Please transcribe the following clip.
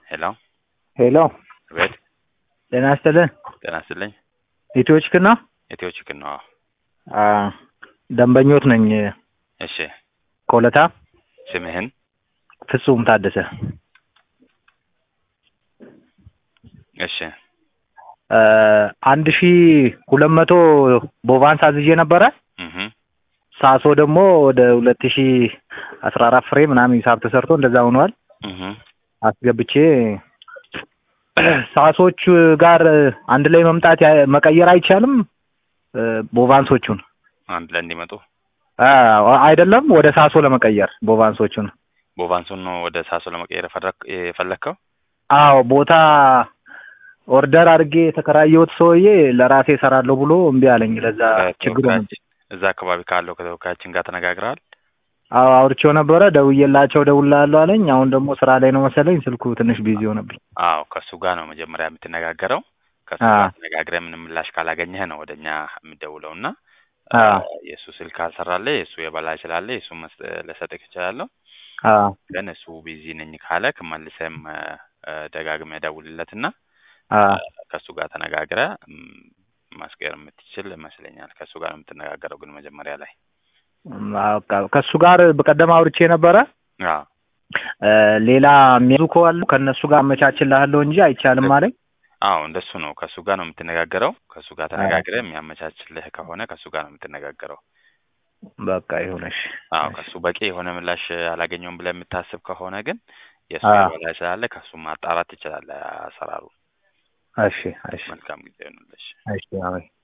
ሄሎ ሄሎ ቤት ጤና ይስጥልን። ጤና ይስጥልኝ። ኢትዮ ችክን ነው? ኢትዮ ችክን ነው? አ ደንበኞት ነኝ። እሺ ኮለታ ስምህን? ፍጹም ታደሰ። እሺ አ አንድ ሺ ሁለት መቶ ቦቫንስ አዝዤ ነበረ። እህ ሳሶ ደግሞ ወደ ሁለት ሺ አስራ አራት ፍሬ ምናምን ሂሳብ ተሰርቶ እንደዛ ሆኗል። እህ አስገብቼ ሳሶች ጋር አንድ ላይ መምጣት ያ- መቀየር አይቻልም? እ ቦቫንሶቹን አንድ ላይ እንዲመጡ አ አይደለም ወደ ሳሶ ለመቀየር ቦቫንሶቹን። ቦቫንሱን ነው ወደ ሳሶ ለመቀየር የፈረክ- የፈለግከው? አዎ ቦታ ኦርደር አድርጌ የተከራየሁት ሰውዬ ለራሴ እሰራለሁ ብሎ እምቢ አለኝ። ለዛ ችግር ሆነ። ከተወካያችን እዛ አካባቢ ካለው ከተወካያችን ጋር ተነጋግረሃል? አዎ አውርቼው ነበረ። ደውዬላቸው እደውልልሃለሁ አለኝ። አሁን ደግሞ ስራ ላይ ነው መሰለኝ ስልኩ ትንሽ ቢዚ ሆነብኝ። አዎ ከእሱ ጋር ነው መጀመሪያ የምትነጋገረው። ከእሱ አ ጋር ተነጋግረህ ምንም ምላሽ ካላገኘህ ነው ወደ እኛ የምትደውለው እና አ የእሱ ስልክ ካልሰራልህ የእሱ የበላይ ስላለ የእሱ ልሰጥህ እችላለሁ። አ ግን እሱ ቢዚ ነኝ ካለክ መልሰህም እ፣ እ፣ ደጋግመህ ደውልለትና አ ከእሱ ጋር ተነጋግረህ ም፣ ማስቀየር የምትችል ይመስለኛል። ከእሱ ጋር ነው የምትነጋገረው ግን መጀመሪያ ላይ በቃ ከእሱ ጋር በቀደም አውርቼ ነበረ። አዎ እ፣ ሌላ የሚያዙ ከዋሉ ከእነሱ ጋር አመቻችልሃለሁ እንጂ አይቻልም አለኝ። አዎ እንደሱ ነው። ከእሱ ጋር ነው የምትነጋገረው። ከእሱ ጋር አ ተነጋግረህ የሚያመቻችልህ ከሆነ ከእሱ ጋር ነው የምትነጋገረው። በቃ ይሁንሽ። አዎ እሺ ከእሱ በቂ የሆነ ምላሽ አላገኘውም ብለህ የምታስብ ከሆነ ግን የእሱ አ የበላይ ስላለ ከእሱ ማጣራት ትችላለህ አሰራሩ። እሺ እሺ መልካም ጊዜ ይሁንልሽ። እሺ አሜን።